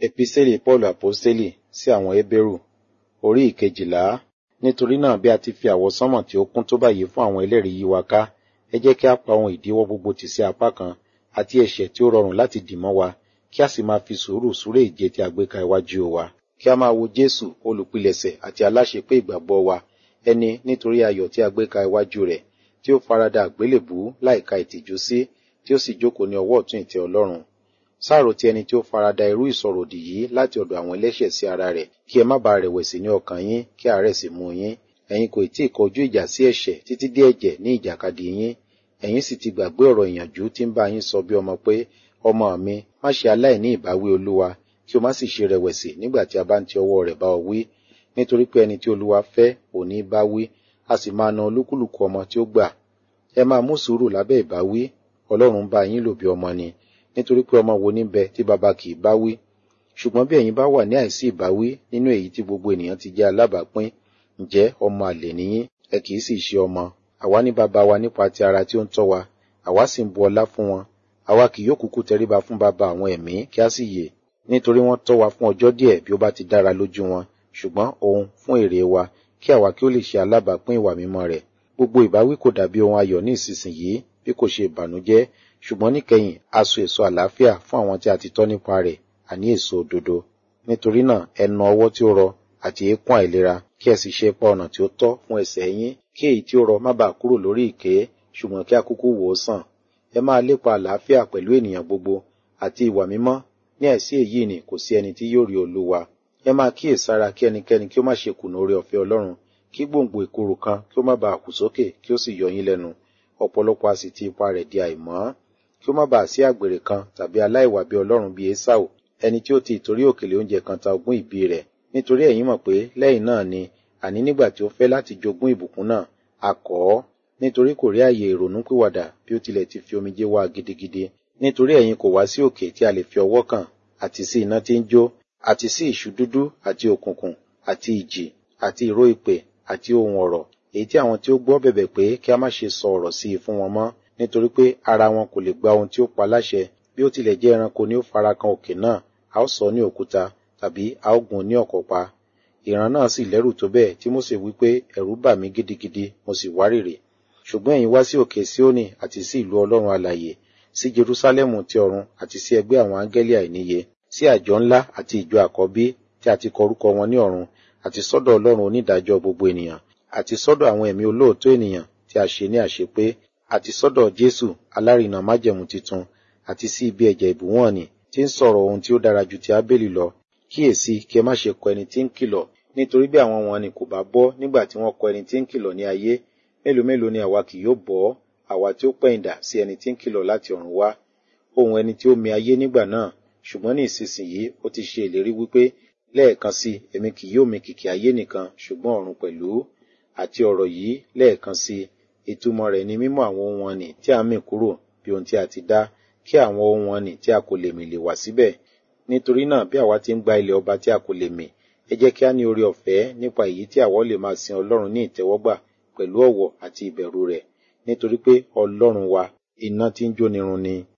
Epísẹ́lì Pọ́ọ̀lù Àpọ́stélì sí àwọn Hébérù orí ìkejìlá. Nítorí náà bí a ti fi àwọsánmọ̀ tí ó kún tó báyìí fún àwọn ẹlẹ́rìí yí wa ká, ẹ jẹ́ kí a pa ohun ìdíwọ́ gbogbo tì sí apá kan, àti ẹ̀ṣẹ̀ tí ó rọrùn láti dì mọ́ wa, kí a sì máa fi sùúrù súré ìje tí a gbé ka iwájú wa. Kí a máa wo Jésù olùpilẹ̀ṣẹ̀ àti aláṣepé ìgbàgbọ́ wa, ẹni nítorí ayọ̀ tí a gbé ka iwájú rẹ̀, tí ó farada àgbélébùú láìka ìtìjú sí, tí ó sì jókòó ní ọwọ́ ọ̀tún ìtẹ́ Ọlọ́run. Sáàrò ti ẹni tí ó farada irú ìsọ̀rọ̀ òdì yìí láti ọ̀dọ̀ àwọn ẹlẹ́ṣẹ̀ sí ara rẹ̀, kí ẹ má bàa rẹ̀wẹ̀sì ní ọkàn yín, kí àárẹ̀ sì mú yín. Ẹ̀yin kò tí ì kọjú ìjà sí ẹ̀ṣẹ̀ títí dé ẹ̀jẹ̀ ní ìjàkadì yín. Ẹ̀yin sì ti gbàgbé ọ̀rọ̀ ìyànjú tí ń bá yín sọ bí ọmọ pé, ọmọ mi, má ṣe aláìní ìbáwí Olúwa, kí o má sì ṣe rẹ̀wẹ̀sì nígbà tí a bá ń ti ọwọ́ rẹ̀ bá ọ wí. Nítorí pé ẹni tí Olúwa fẹ́ òní bá wí, a sì máa na olúkúlùkù ọmọ tí ó gbà. Ẹ máa mú sùúrù lábẹ́ ìbáwí, Ọlọ́run bá yín lò bí ọmọ ni. Nítorí pé ọmọ wo ní bẹ tí baba kì í bá wí. Ṣùgbọ́n bí ẹ̀yin bá wà ní àìsí ìbáwí nínú èyí tí gbogbo ènìyàn ti jẹ́ alábàápín, ǹjẹ́ ọmọ àlè niyín, ẹ kì í sì ṣe ọmọ. Àwa ní baba wa nípa ti ara tí ó ń tọ́ wa, àwa sì ń bu ọlá fún wọn. Àwa kì yóò kúkú tẹríba fún baba àwọn ẹ̀mí kí a sì yè. Nítorí wọ́n tọ́ wa fún ọjọ́ díẹ̀ bí ó bá ti dára lójú wọn, ṣùgbọ́n òun fún èrè wa, kí àwa kí ó lè ṣe alábàápín ìwà mímọ́ rẹ̀. Gbogbo ìbáwí kò dàbí ohun ayọ̀ ní ìsinsìnyí, bí kò ṣe ìbànújẹ́, ṣùgbọ́n níkẹyìn a so èso àlàáfíà fún àwọn tí a ti tọ́ nípa rẹ̀, àní èso òdodo. Nítorí náà ẹ na ọwọ́ tí ó rọ àti eékún àìlera, kí ẹ sì ṣe ipa ọ̀nà tí ó tọ́ fún ẹsẹ̀ yín, kí èyí tí ó rọ má bàa kúrò lórí ìké, ṣùgbọ́n kí a kúkú wò ó sàn. Ẹ máa lépa àlàáfíà pẹ̀lú ènìyàn gbogbo, àti ìwà mímọ́, ní àìsí èyí ni kò sí ẹni tí yóò rí Olúwa. Ẹ máa kíyèsára kí ẹnikẹ́ni kí ó má ṣe kùnà oore ọ̀fẹ́ Ọlọ́run, kí gbòǹgbò ìkorò kan kí ó má bàa kù sókè kí ó sì yọ yín lẹ́nu. Ọ̀pọ̀lọpọ̀ a sì ti ipa rẹ̀ di àìmọ́. Kí ó má bàa sí àgbèrè kan tàbí aláìwà bí Ọlọ́run bí Ésáù, ẹni tí ó ti ìtorí òkèlè oúnjẹ kan ta ogún ìbí rẹ̀. Nítorí ẹ̀yin mọ̀ pé lẹ́yìn náà ni, àní nígbà tí ó fẹ́ láti jogún ìbùkún náà, a kọ̀ ọ́. Nítorí kò rí àyè ìrònúpìwàdà bí ó tilẹ̀ ti fi omijé wá gidigidi. Nítorí ẹ̀yin kò wá sí òkè tí a lè fi ọwọ́ kàn, àti sí iná tí ń jó, àti sí ìṣú dúdú àti òkùnkùn, àti ìjì, àti ìró ìpè, àti ohun ọ̀rọ̀, èyí tí àwọn tí ó gbọ́ bẹ̀bẹ̀ pé kí a má ṣe sọ ọ̀rọ̀ sí i fún wọn mọ́, nítorí pé ara wọn kò lè gba ohun tí ó pa láṣẹ, bí ó tilẹ̀ jẹ́ ẹranko ni ó fara kan òkè náà, a ó sọ ní òkúta, tàbí a ó gún ní ọ̀kọ̀ pa. Ìran náà sì lẹ́rù tó bẹ́ẹ̀ tí Mósè wí pé ẹ̀rù bà mí gidigidi, mo sì wárìrì. Ṣùgbọ́n ẹ̀yin wá sí òkè Síónì àti sí ìlú Ọlọ́run alààyè, sí Jerúsálẹ́mù ti ọ̀run àti sí ẹgbẹ́ àwọn áńgẹ́lì àìníye, sí àjọ ńlá àti ìjọ àkọ́bí tí a ti kọ orúkọ wọn ní ọ̀run, àti sọ́dọ̀ Ọlọ́run onídàájọ́ gbogbo ènìyàn, àti sọ́dọ̀ àwọn ẹ̀mí olóòótọ́ ènìyàn tí a ṣe ní àṣepé, àti sọ́dọ̀ Jésù alárinà májẹ̀mú titun, àti sí ibi ẹ̀jẹ̀ ìbúwọ̀n nì tí ń sọ̀rọ̀ ohun tí ó dára ju ti Ábélì lọ. Kíyèsí kí ẹ má ṣe kọ ẹni tí ń kìlọ̀, nítorí bí àwọn wọn ni kò bá bọ́ nígbà tí wọ́n kọ ẹni tí ń kìlọ̀ ní ayé, mélòó mélòó ni àwa kì yóò bọ́, àwa tí ó pẹ̀yìndà sí ẹni tí ń kìlọ̀ láti ọ̀run wá. Ohun ẹni tí ó mi ayé nígbà náà, ṣùgbọ́n ní ìsinsìnyí ó ti ṣe ìlérí wípé lẹ́ẹ̀kan sí èmi kì yóò mi kìkì ayé nìkan ṣùgbọ́n ọ̀run pẹ̀lú. Àti ọ̀rọ̀ yìí lẹ́ẹ̀kan sí ìtumọ̀ rẹ̀ ni mímú àwọn ohun wọn nì tí a mì kúrò bí ohun tí a ti dá, kí àwọn ohun wọn nì tí a kò lè mì lè wà síbẹ̀. Nítorí náà bí àwa ti ń gba ilẹ̀ ọba tí a kò lè mì, ẹ jẹ́ kí a ní oore ọ̀fẹ́ nípa èyí tí àwa lè máa sin Ọlọ́run ní ìtẹ́wọ́gbà pẹ̀lú ọ̀wọ̀ àti ìbẹ̀rù rẹ̀, nítorí pé Ọlọ́run wa iná tí ń jónirun ni.